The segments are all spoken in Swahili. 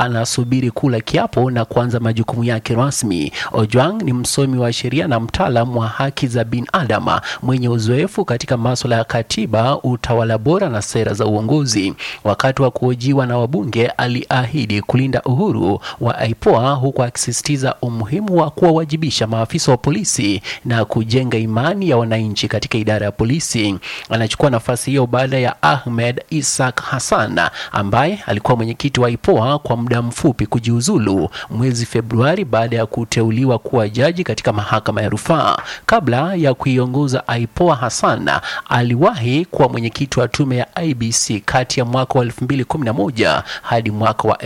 anasubiri kula kiapo na kuanza majukumu yake rasmi. Ojwang ni msomi wa sheria na mtaalamu wa haki za binadamu mwenye uzoefu katika masuala ya katiba, utawala bora na sera za uongozi. Wakati wa kuhojiwa na wabunge, aliahidi kulinda uhuru wa IPOA huku akisisitiza umuhimu wa kuwawajibisha maafisa wa polisi na kujenga imani ya wananchi katika idara ya polisi. Anachukua nafasi hiyo baada ya Ahmed Isaac Hassan ambaye alikuwa mwenyekiti wa IPOA kwa muda mfupi kujiuzulu mwezi Februari baada ya kuteuliwa kuwa jaji katika mahakama ya rufaa. Kabla ya kuiongoza IPOA, Hassan aliwahi kuwa mwenyekiti wa tume ya IBC kati ya mwaka wa 2011 hadi mwaka wa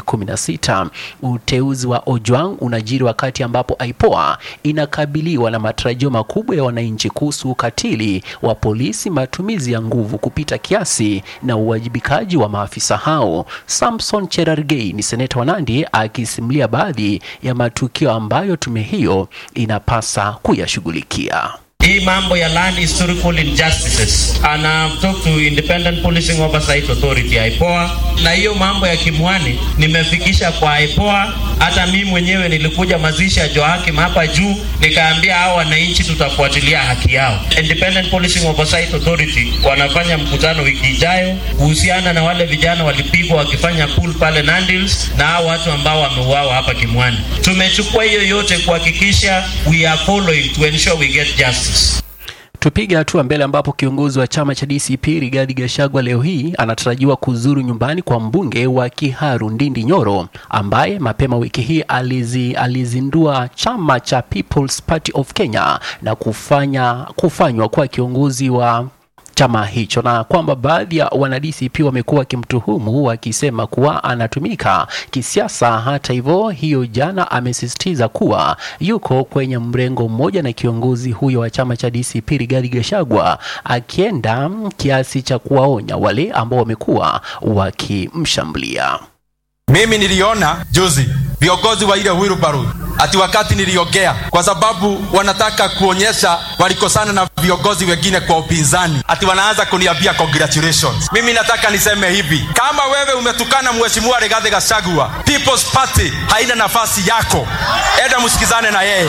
2016. Uteuzi wa Ojwang unajiri wakati ambapo IPOA inakabiliwa na matarajio makubwa ya wananchi kuhusu ukatili wa polisi, matumizi ya nguvu kupita kiasi na uwajibikaji wa maafisa hao. Samson Cherargei ni seneta wa Nandi akisimulia baadhi ya matukio ambayo tume hiyo inapasa kuyashughulikia. hii mambo ya land historical injustices and I've talked to Independent Policing Oversight Authority IPOA, na hiyo mambo ya Kimwani nimefikisha kwa IPOA. Hata mimi mwenyewe nilikuja mazishi ya Joakim hapa juu, nikaambia hao wananchi tutafuatilia haki yao. Independent Policing Oversight Authority wanafanya mkutano wiki ijayo kuhusiana na wale vijana walipigwa wakifanya pool pale Nandils na hao watu ambao wameuawa hapa Kimwani. Tumechukua hiyo yote kuhakikisha we are following to ensure we get justice. Tupige hatua mbele ambapo kiongozi wa chama cha DCP Rigathi Gachagua leo hii anatarajiwa kuzuru nyumbani kwa mbunge wa Kiharu Ndindi Nyoro ambaye mapema wiki hii alizi, alizindua chama cha People's Party of Kenya na kufanya kufanywa kuwa kiongozi wa chama hicho na kwamba baadhi ya wana DCP wamekuwa wakimtuhumu wakisema kuwa anatumika kisiasa. Hata hivyo, hiyo jana amesisitiza kuwa yuko kwenye mrengo mmoja na kiongozi huyo wa chama cha DCP Rigathi Gachagua, akienda kiasi cha kuwaonya wale ambao wamekuwa wakimshambulia. Mimi niliona juzi viongozi wa ile wheelbarrow ati wakati niliongea, kwa sababu wanataka kuonyesha walikosana na viongozi wengine kwa upinzani, ati wanaanza kuniambia congratulations. Mimi nataka niseme hivi, kama wewe umetukana mheshimiwa Rigathi Gachagua, People's Party haina nafasi yako, enda msikizane na yeye,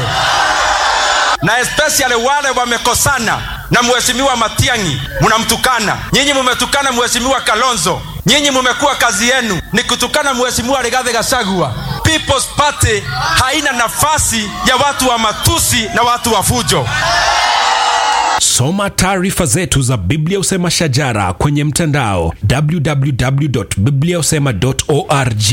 na especially wale wamekosana na mheshimiwa Matiang'i, mnamtukana nyinyi, mumetukana mheshimiwa Kalonzo, nyinyi mumekuwa kazi yenu ni kutukana mheshimiwa Rigathi Gachagua. People's Party haina nafasi ya watu wa matusi na watu wa fujo. Soma taarifa zetu za Biblia Usema Shajara kwenye mtandao www.bibliausema.org.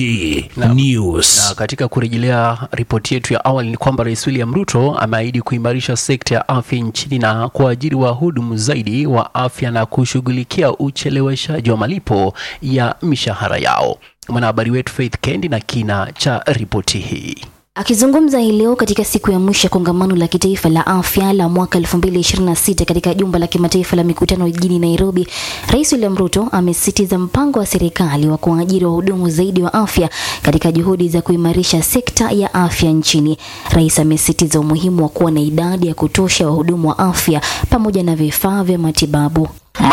News. Na katika kurejelea ripoti yetu ya awali ni kwamba Rais William Ruto ameahidi kuimarisha sekta ya afya nchini na kuajiri wahudumu zaidi wa afya na kushughulikia ucheleweshaji wa malipo ya mishahara yao. Mwanahabari wetu Faith Kendi na kina cha ripoti hii. Akizungumza hii leo katika siku ya mwisho ya kongamano la kitaifa la afya la mwaka 2026 katika jumba la kimataifa la mikutano jijini Nairobi, Rais William Ruto amesisitiza mpango wa serikali wa kuajiri wahudumu zaidi wa afya katika juhudi za kuimarisha sekta ya afya nchini. Rais amesisitiza umuhimu wa kuwa na idadi ya kutosha wahudumu wa afya pamoja na vifaa vya matibabu.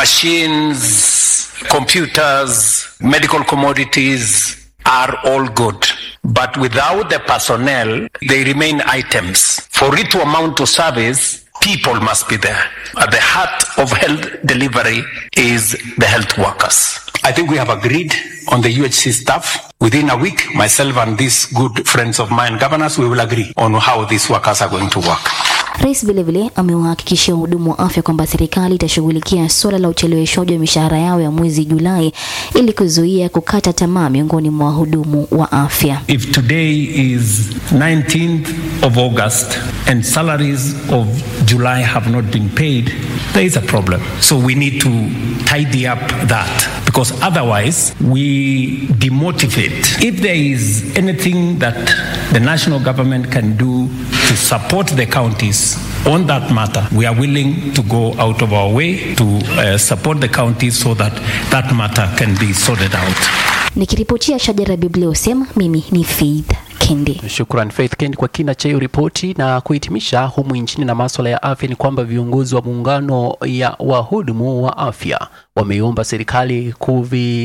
Machines, computers, medical commodities are all good. But without the personnel, they remain items. For it to amount to service, people must be there. At the heart of health delivery is the health workers. I think we have agreed on the UHC staff. Within a week, myself and these good friends of mine, governors, we will agree on how these workers are going to work. Rais vilevile amewahakikishia wahudumu wa afya kwamba serikali itashughulikia suala la ucheleweshwaji wa mishahara yao ya mwezi Julai ili kuzuia kukata tamaa miongoni mwa wahudumu wa afya. If today is 19th of August and salaries of July have not been paid, there is a problem. So we need to tidy up that because otherwise we demotivate. If there is anything that the national government can do to support the counties on that matter, we are willing to go out of our way to uh, support the counties so that that matter can be sorted out. Nikiripotia Shajara Biblia usema, mimi ni Faith Kendi. Shukran Faith Kendi kwa kina cha hiyo ripoti. Na kuhitimisha humu nchini na maswala ya afya, ni kwamba viongozi wa muungano ya wahudumu wa afya wameiomba serikali kuvi,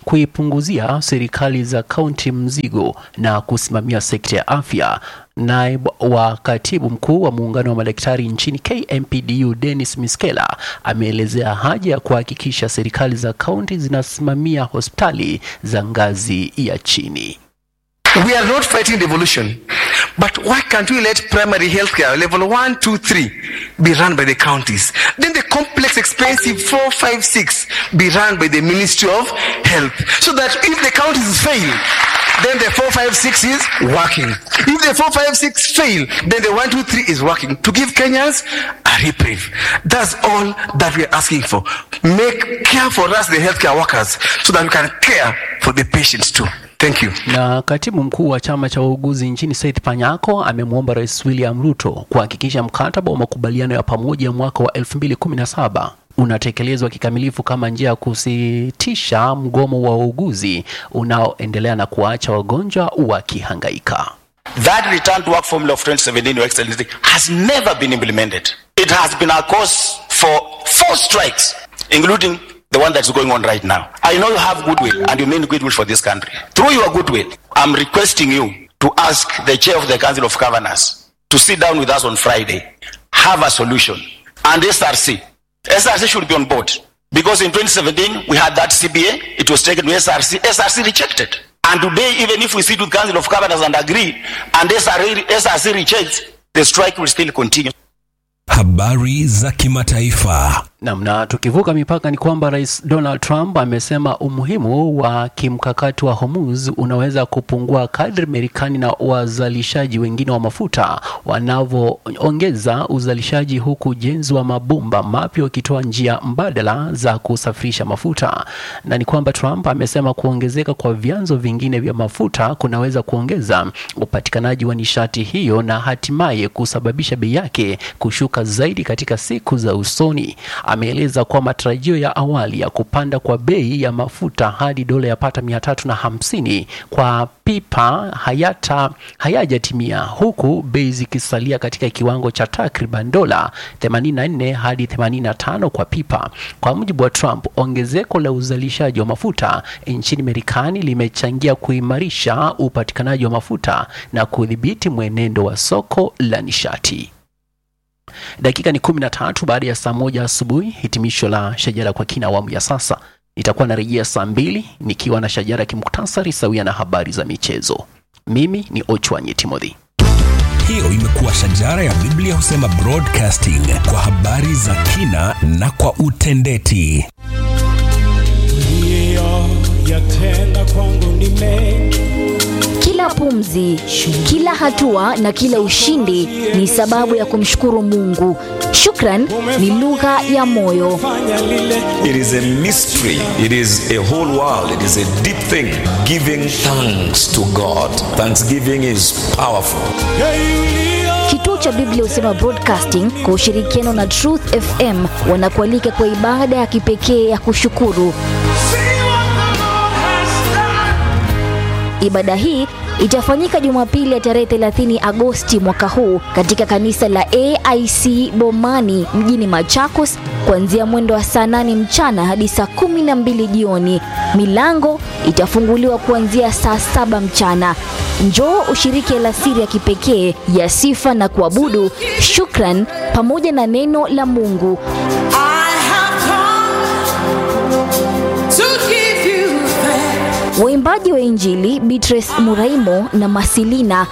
kuipunguzia serikali za kaunti mzigo na kusimamia sekta ya afya. Naibu wa katibu mkuu wa muungano wa madaktari nchini KMPDU Dennis Miskela ameelezea haja ya kuhakikisha serikali za kaunti zinasimamia hospitali za ngazi ya chini. We are not fighting devolution, but why can't we let primary healthcare level one, two, three be run by the counties? Then the complex, expensive four, five, six be run by the Ministry of Health, so that if the counties fail, then the four, five, six is working. If the four, five, six fail, then the one, two, three is working to give Kenyans a reprieve. That's all that we are asking for. Make care for us, the healthcare workers, so that we can care for the patients too. Thank you. Na katibu mkuu wa chama cha wauguzi nchini Seth Panyako amemwomba Rais William Ruto kuhakikisha mkataba wa makubaliano ya pamoja mwaka wa 2017 unatekelezwa kikamilifu kama njia ya kusitisha mgomo wa wauguzi unaoendelea na kuacha wagonjwa wakihangaika. That return to work formula of 2017, Your Excellency, has never been implemented. It has been our cause for four strikes, including the one that's going on right now. I know you have goodwill and you mean goodwill for this country. Through your goodwill, I'm requesting you to ask the chair of the Council of Governors to sit down with us on Friday, have a solution, and SRC. SRC should be on board because in 2017 we had that CBA, it was taken to SRC, SRC rejected. And today, even if we sit with Council of Governors and agree, and SRC, SRC rejects, the strike will still continue. Habari za kimataifa. Nam, na tukivuka mipaka ni kwamba Rais Donald Trump amesema umuhimu wa kimkakati wa Hormuz unaweza kupungua kadri Marekani na wazalishaji wengine wa mafuta wanavyoongeza uzalishaji, huku ujenzi wa mabomba mapya ukitoa njia mbadala za kusafirisha mafuta. Na ni kwamba Trump amesema kuongezeka kwa vyanzo vingine vya mafuta kunaweza kuongeza upatikanaji wa nishati hiyo na hatimaye kusababisha bei yake kushuka zaidi katika siku za usoni. Ameeleza kuwa matarajio ya awali ya kupanda kwa bei ya mafuta hadi dola yapata mia tatu na hamsini kwa pipa hayata hayajatimia huku bei zikisalia katika kiwango cha takriban dola 84 hadi 85 kwa pipa. Kwa mujibu wa Trump, ongezeko la uzalishaji wa mafuta nchini Marekani limechangia kuimarisha upatikanaji wa mafuta na kudhibiti mwenendo wa soko la nishati. Dakika ni kumi na tatu baada ya saa moja asubuhi. Hitimisho la Shajara kwa kina awamu ya sasa. Nitakuwa narejea saa mbili nikiwa na Shajara kimuktasari sawia na habari za michezo. Mimi ni Ochwanyi Timothy. Hiyo imekuwa Shajara ya Biblia husema broadcasting kwa habari za kina na kwa utendeti. yatenda kwangu ni mengi Kila pumzi, kila hatua na kila ushindi ni sababu ya kumshukuru Mungu. Shukran ni lugha ya moyo. fanya lile It is a mystery. It is a whole world. It is a deep thing. Giving thanks to God. Thanksgiving is powerful. yeyulio Kituo cha Biblia Husema Broadcasting kwa ushirikiano na Truth FM wanakualika kwa ibada ya kipekee ya kushukuru. Ibada hii itafanyika Jumapili ya tarehe 30 Agosti mwaka huu katika kanisa la AIC Bomani mjini Machakos kuanzia mwendo wa saa 8 mchana hadi saa 12 jioni. Milango itafunguliwa kuanzia saa saba mchana. Njoo ushiriki alasiri ya kipekee ya sifa na kuabudu, shukran pamoja na neno la Mungu. I have come to give you thanks. Waimbaji wa Injili Beatrice Muraimo na Masilina